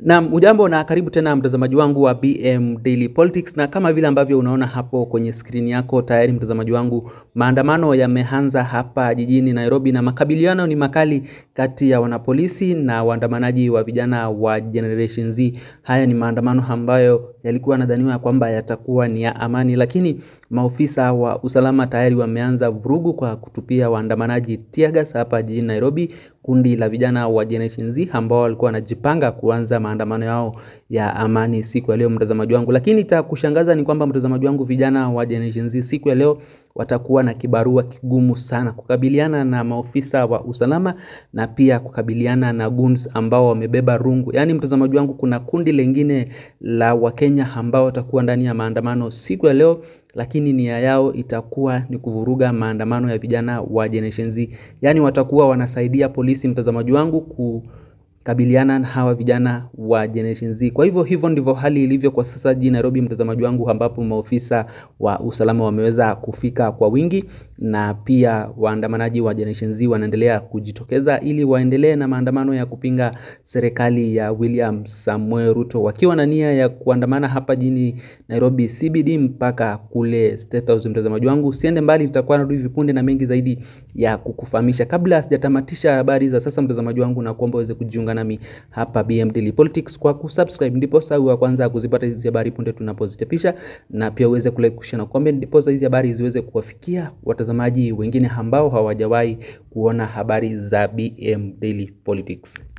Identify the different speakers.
Speaker 1: Naam, ujambo na karibu tena mtazamaji wangu wa BM Daily Politics, na kama vile ambavyo unaona hapo kwenye skrini yako tayari, mtazamaji wangu, maandamano yameanza hapa jijini Nairobi na makabiliano ni makali kati ya wanapolisi na waandamanaji wa vijana wa Generation Z. Haya ni maandamano ambayo yalikuwa nadhaniwa kwamba yatakuwa ni ya amani, lakini maofisa wa usalama tayari wameanza vurugu kwa kutupia waandamanaji tear gas hapa jijini Nairobi. Kundi la vijana wa Generation Z ambao walikuwa wanajipanga kuanza maandamano yao ya amani siku ya leo, mtazamaji wangu. Lakini cha kushangaza ni kwamba mtazamaji wangu, vijana wa Generation Z siku ya leo watakuwa na kibarua kigumu sana kukabiliana na maofisa wa usalama na pia kukabiliana na goons ambao wamebeba rungu. Yaani mtazamaji wangu, kuna kundi lingine la Wakenya ambao watakuwa ndani ya maandamano siku ya leo lakini nia yao itakuwa ni kuvuruga maandamano ya vijana wa Generation Z. Yaani watakuwa wanasaidia polisi, mtazamaji wangu, kukabiliana na hawa vijana wa Generation Z. Kwa hivyo hivyo ndivyo hali ilivyo kwa sasa jijini Nairobi, mtazamaji wangu, ambapo maofisa wa usalama wameweza kufika kwa wingi na pia waandamanaji wa Generation Z wanaendelea kujitokeza ili waendelee na maandamano ya kupinga serikali ya William Samuel Ruto, wakiwa na nia ya kuandamana hapa jijini Nairobi CBD mpaka kule State House. Mtazamaji wangu, usiende mbali, nitakuwa narudi vipunde na mengi zaidi ya kukufahamisha. Kabla sijatamatisha habari za sasa, mtazamaji wangu, na kuomba uweze kujiunga nami hapa BM Daily Politics kwa kusubscribe, ndipo sasa wa kwanza kuzipata hizi habari punde tunapozichapisha, na pia uweze kulike, kushare na comment, ndipo hizi habari ziweze kuwafikia watazamaji wengine ambao hawajawahi kuona habari za BM Daily Politics.